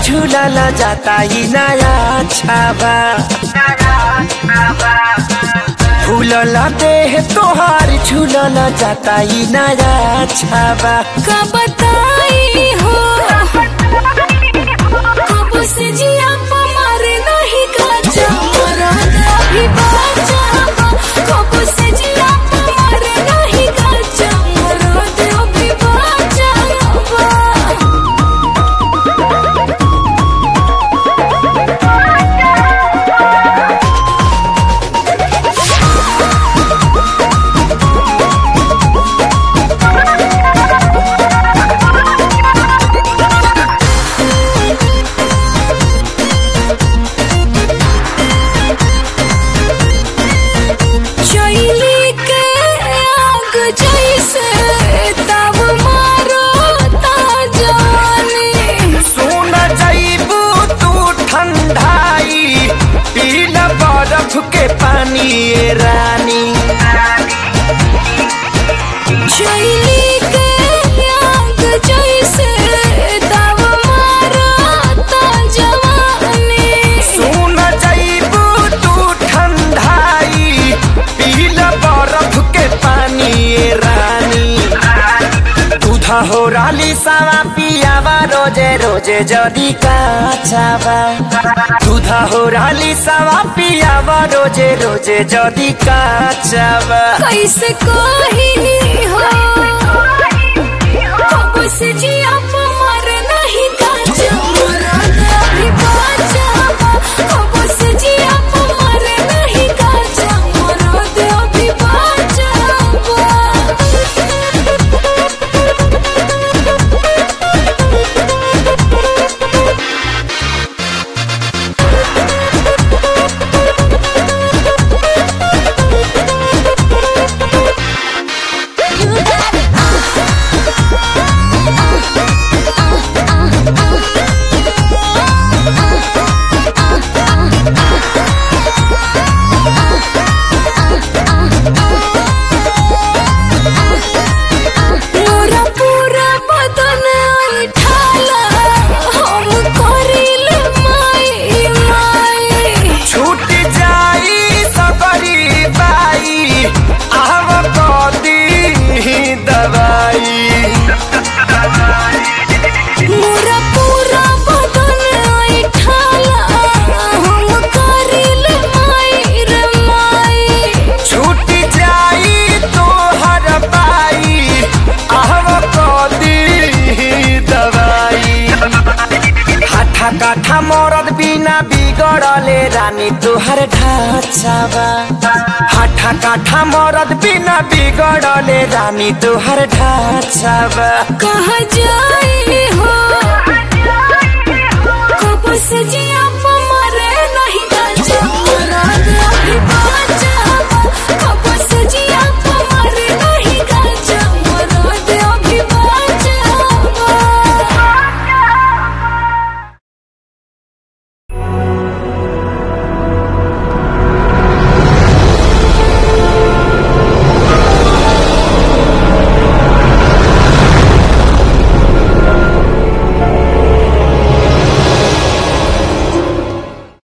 झूलल जाता ही नया छाबा फूलल देह तोहार झूलल जाता ही नया छाबा का बताई हो कब से जिया पमार नहीं का चमरा अभी बाजा कब से जिया पमार नहीं का चमरा अभी बाजा चैली के आग जैसे तब मारो ता जवानी सुन जईबू तू ठंडाई पील बर्फ के पानी ए रानी चैली के आग जैसे तब मारो ता जवानी सुन जईबू तू ठंडाई पील बर्फ के पानी ए रानी दूधा हो राली सावा पियावा रोजे रोजे जदी काचावा दूधा हो राली सावा पियावा रोजे रोजे जदी काचावा कैसे कही हो कब से जिया पमार नहीं का चमरा अभी बाजा कब से जिया पमार नहीं का चमरा अभी बाजा मोरा पूरा बदन ठाला हम करिल माई माई छूट जाई सबरी बाई आव कदी दवाई मोरा पूरा बदन ठाला हम करिल माई रे माई छूट जाई तोहर बाई आव कदी दवाई हाथा काठा मरद बिना बिगड़ले रानी तोहर ढाचावा हाथा काठा मरद बिना बिगड़ले रानी तोहर ढाचावा कहाँ जाई